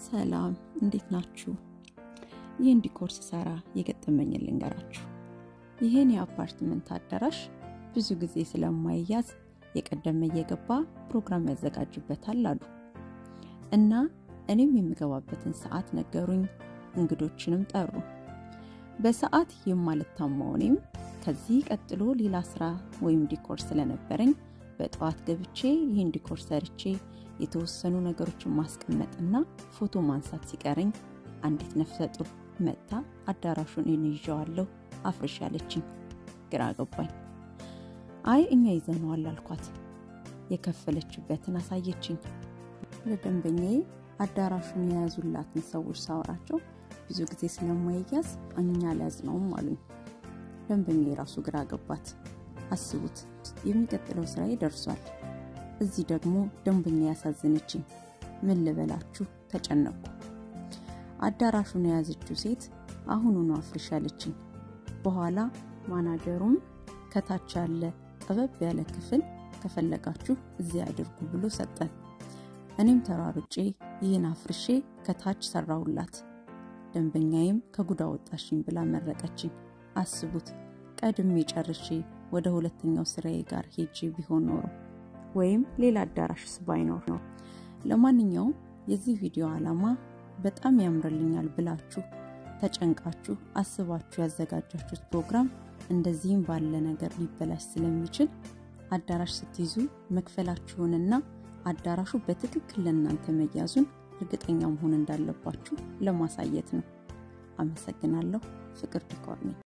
ሰላም እንዴት ናችሁ? ይህን ዲኮር ስሰራ የገጠመኝን ልንገራችሁ። ይህን የአፓርትመንት አዳራሽ ብዙ ጊዜ ስለማይያዝ የቀደመ እየገባ ፕሮግራም ያዘጋጁበታል አሉ እና እኔም የምገባበትን ሰዓት ነገሩኝ። እንግዶችንም ጠሩ። በሰዓት የማልታማው እኔም ከዚህ ቀጥሎ ሌላ ስራ ወይም ዲኮር ስለነበረኝ በጠዋት ገብቼ ይህን ዲኮር ሰርቼ የተወሰኑ ነገሮችን ማስቀመጥና ፎቶ ማንሳት ሲቀረኝ አንዲት ነፍሰ ጡር መጥታ አዳራሹን እኔ ይዤዋለሁ አፍርሽ ያለችኝ። ግራ ገባኝ። አይ እኛ ይዘነዋል አልኳት። የከፈለችበትን አሳየችኝ። ለደንበኛዬ አዳራሹን የያዙላትን ሰዎች ሳወራቸው ብዙ ጊዜ ስለማይያዝ እኛ አልያዝነውም አሉኝ። ደንበኛ የራሱ ግራ ገባት። አስቡት፣ የሚቀጥለው ስራዬ ደርሷል። እዚህ ደግሞ ደንበኛ ያሳዘነችኝ። ምን ልበላችሁ ተጨነቅኩ። አዳራሹን የያዘችው ሴት አሁኑኑ አፍርሽ ያለችኝ። በኋላ ማናጀሩም ከታች ያለ ጠበብ ያለ ክፍል ከፈለጋችሁ እዚህ አድርጉ ብሎ ሰጠን። እኔም ተሯሩጬ ይህን አፍርሼ ከታች ሰራውላት። ደንበኛዬም ከጉዳ ወጣሽኝ ብላ መረቀችኝ። አስቡት ቀድሜ ጨርሼ ወደ ሁለተኛው ስራዬ ጋር ሄጄ ቢሆን ኖሮ ወይም ሌላ አዳራሽስ ባይኖር ነው። ለማንኛውም የዚህ ቪዲዮ ዓላማ በጣም ያምርልኛል ብላችሁ ተጨንቃችሁ አስባችሁ ያዘጋጃችሁት ፕሮግራም እንደዚህም ባለ ነገር ሊበላሽ ስለሚችል አዳራሽ ስትይዙ መክፈላችሁንና አዳራሹ በትክክል ለእናንተ መያዙን እርግጠኛ መሆን እንዳለባችሁ ለማሳየት ነው። አመሰግናለሁ። ፍቅር ዲኮር ነኝ።